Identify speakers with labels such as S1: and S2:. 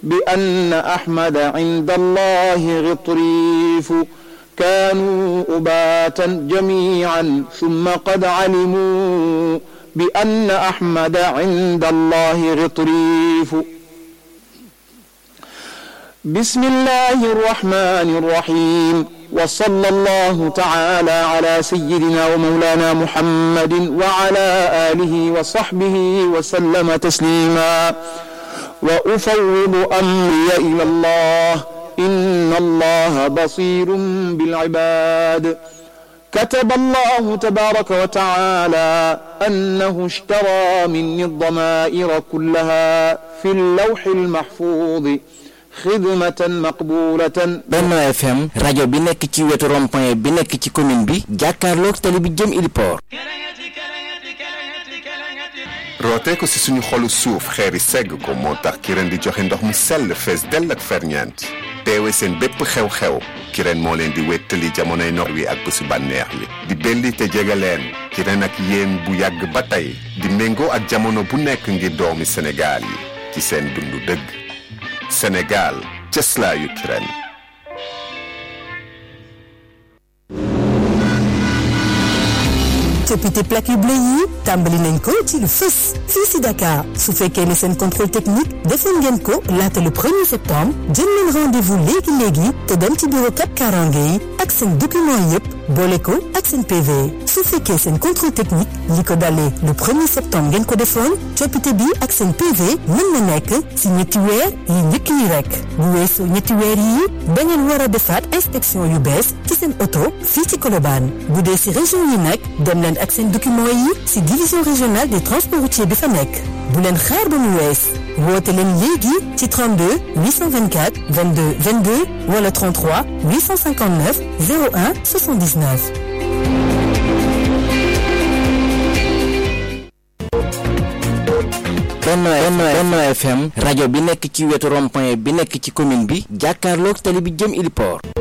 S1: بأن أحمد عند الله غطريف كانوا أباتا جميعا ثم قد علموا بأن أحمد عند الله غطريف بسم الله الرحمن الرحيم وصلى الله تعالى على سيدنا ومولانا محمد وعلى آله وصحبه وسلم تسليما وأفوض أمري إلى الله إن الله بصير بالعباد كتب الله تبارك وتعالى أنه اشترى مني الضمائر كلها في اللوح المحفوظ xidmatan maqbulatan
S2: Benno FM rajo bi nekk ci wetu rond-point bi nekk ci commune bi jàkkaarloog tali bi jëm Iliport
S3: rootee ko si suñu xolu suuf xeeri segg ko moo tax kireen di joxe ndox mu sell fees dell ak ferñeent teewe seen bépp xew-xew kireen moo leen di wéttali jamonoy noor wi ak bésu bànneex yi di belli te jege leen kireen ak yéen bu yàgg ba tey di méngoo ak jamono bu nekk ngir doomi Sénégal yi ci seen dundu dëgg Sénégal cëslaayu kireen
S4: coppite plaque yu bleu yi tàmbali nañ ko ci lu fës fii si Dakar su fekkee ne seen contrôle technique defoon ngeen ko laata le 1er septembre jël leen rendez-vous léegi léegi te dem ci bureau Cap Karange yi ak seen document yëpp boole ko ak seen PV su fekkee seen contrôle technique li ko dalee le 1er septembre ngeen ko defoon coppite bi ak seen PV mën na nekk si ñetti weer yi njëkk yi rek bu weesoo ñetti weer yi da ngeen war a defaat inspection yu bees ci seen oto fii ci Colobane bu dee si région yi nag dem leen ak seen document yi ci division régionale des transports routiers bi fa nekk bu leen xaar ba mu wees woote leen léegi ci 32 824 22 22 wala 33 859 01 79.
S2: Benno Benno FM rajo bi nekk ci wetu rond-point bi nekk ci commune bi jàkkaarloog tali bi jëm Iliport